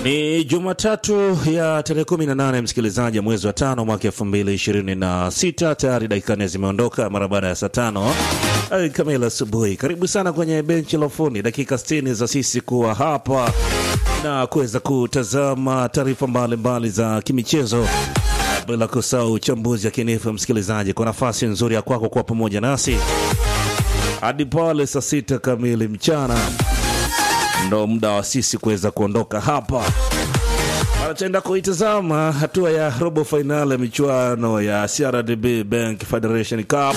Ni Jumatatu ya tarehe 18 msikilizaji, mwezi wa tano mwaka 2026. Tayari dakika nne zimeondoka mara baada ya saa tano kamili asubuhi. Karibu sana kwenye benchi la ufundi, dakika 60 za sisi kuwa hapa na kuweza kutazama taarifa mbalimbali za kimichezo, bila kusahau uchambuzi wa kinifu. Msikilizaji, kwa nafasi nzuri ya kwako kuwa pamoja nasi hadi pale saa sita kamili mchana ndo muda wa sisi kuweza kuondoka hapa. Anataenda kuitazama hatua ya robo fainali ya michuano ya CRDB Bank Federation Cup,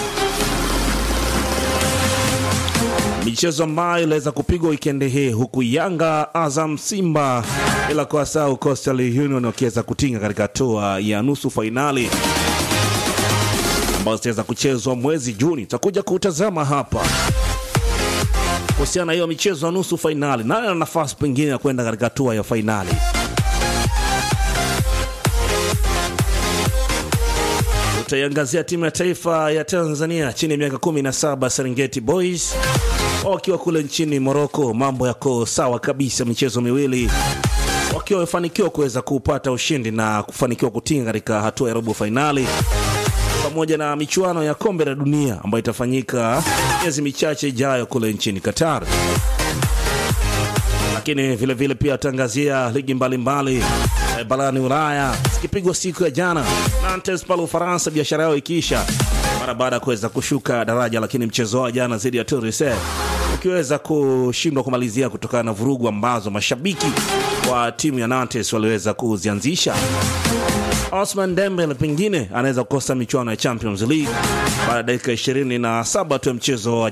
michezo ambayo iliweza kupigwa wikendi hii, huku Yanga, Azam, Simba bila kuwasahau Coastal Union wakiweza kutinga katika hatua ya nusu fainali ambazo zitaweza kuchezwa mwezi Juni. Tutakuja kutazama hapa kuhusiana na hiyo michezo ya nusu fainali, nani ana nafasi pengine ya kwenda katika hatua ya fainali. Tutaiangazia timu ya taifa ya Tanzania chini ya miaka 17 Serengeti Boys wakiwa kule nchini Moroko. Mambo yako sawa kabisa, michezo miwili wakiwa wamefanikiwa kuweza kupata ushindi na kufanikiwa kutinga katika hatua ya robo fainali pamoja na michuano ya kombe la dunia ambayo itafanyika miezi michache ijayo kule nchini Qatar. Lakini vilevile vile pia tangazia ligi mbalimbali mbali, barani Ulaya zikipigwa siku ya jana, Nantes pale Ufaransa, biashara yao ikiisha mara baada ya kuweza kushuka daraja, lakini mchezo wa jana dhidi ya Toulouse ukiweza kushindwa kumalizia kutokana na vurugu ambazo mashabiki wa timu ya Nantes waliweza kuzianzisha. Osman Dembele pengine anaweza kukosa michuano ya Champions League baada ya dakika 27 tu ya mchezo wa